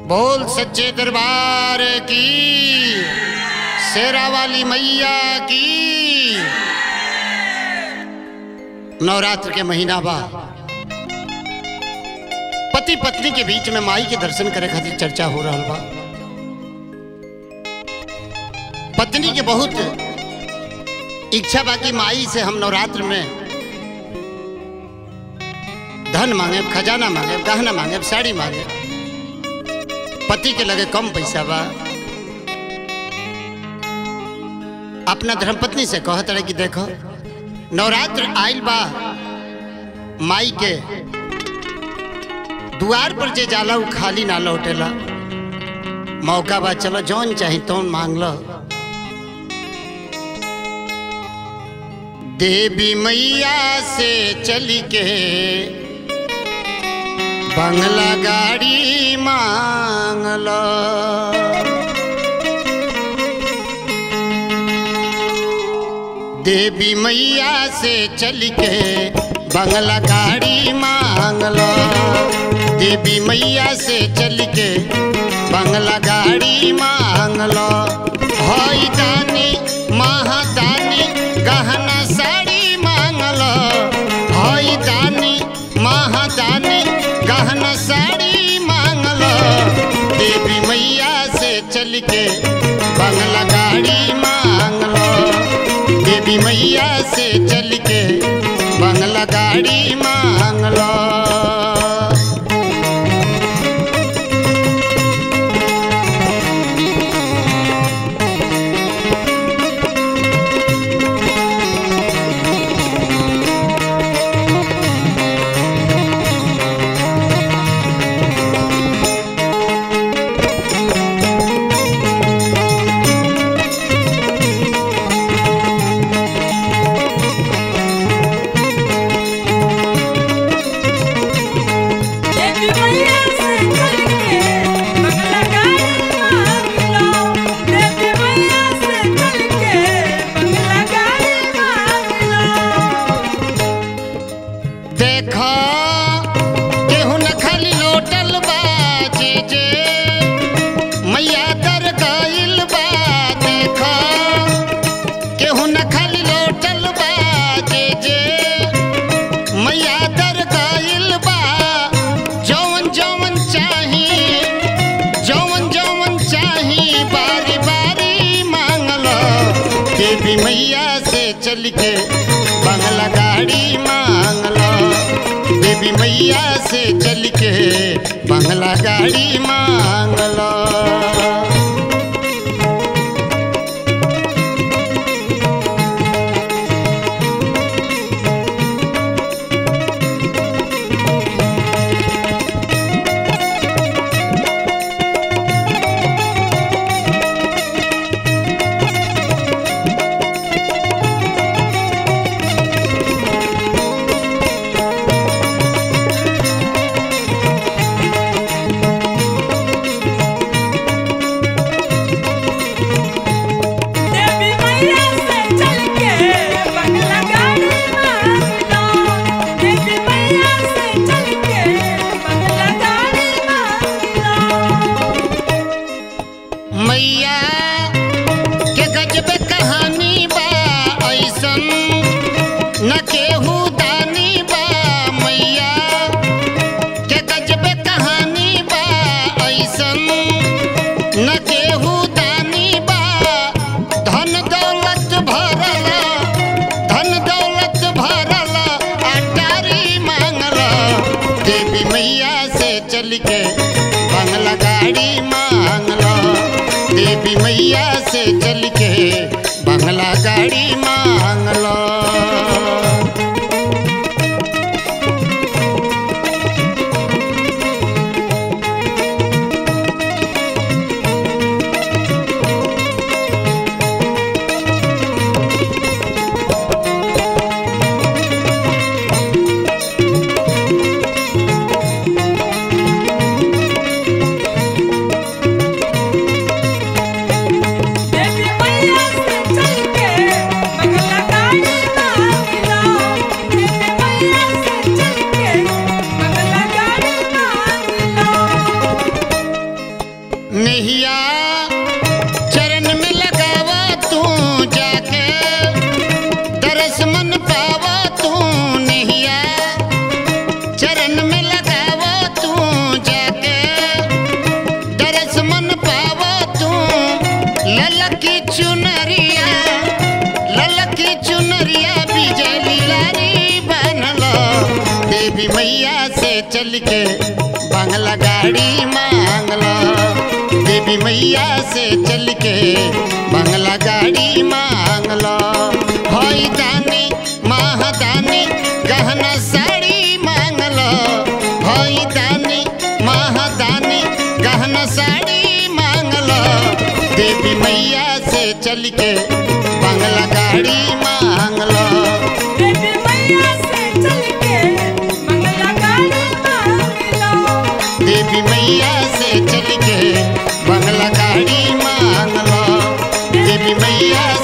बोल सच्चे दरबार की शेरा वाली मैया की नवरात्र के महीना बा पति पत्नी के बीच में माई के दर्शन करे खातिर चर्चा हो रहा बा पत्नी के बहुत इच्छा बा कि माई से हम नवरात्र में धन मांगे खजाना मांगे गहना मांगे साड़ी मांगे पति के लगे कम पैसा बा अपना धर्मपत्नी से कहत रहे कि देखो नवरात्र आइल बा माई के दुआर पर जे जाला उ खाली ना लौटेला मौका बा चलो जौन चाही तौन मांग लो देवी मैया से चली के बंगला गाड़ी मांग लो देवी मैया से चल के बंगला गाड़ी मांग लो देवी मैया से चल के बंगला गाड़ी मांग लो हई दानी महादानी गहना साड़ी मांग लो हई दानी महादानी गहना साड़ी मांग लो देवी मैया से चल के बंगला गाड़ी मांग लो देवी मैया से चल के बंगला गाड़ी मांग लो देवी मैया से चल के बंगला गाड़ी मांग लो देवी मैया से चल के बंगला गाड़ी मांग लो देखो केहू न खाली लोटल बा जे जे मैया दर गइल बा देखो केहू न खाली लोटल बा जे जे मैया दर गइल बा जौवन जौवन चाही जौवन जौवन चाही बारी बारी मांगलो देवी मैया से चल के बंगला गाड़ी मांगलो देवी मैया से चल के बंगला गाड़ी मांगलो देवी मैया से चल के बंगला गाड़ी मांग लो देवी मैया से चल के बंगला गाड़ी मांग लो मैया के गजब कहानी बा ऐसन न केहू दानी बा मैया के गजब कहानी बा ऐसन न केहू दानी बा धन दौलत भरल धन दौलत भरल अटारी मांगल देवी मैया से चल के बंगला गाड़ी मांगल देवी मैया से चल के बंगला गाड़ी मांगल देवी मैया देवी मैया से चल के बंगला गाड़ी मांग लो देवी मैया से चल के बंगला गाड़ी मांग लो होई दानी महादानी गहना साड़ी मांग लो होई दानी महादानी गहना साड़ी मांग लो देवी मैया से चल के बंगला गाड़ी मांग लो देवी मैया से चल के मंगला गाड़ी मांग लो देवी मैया से चल के बंगला गाड़ी मांग लो देवी मैया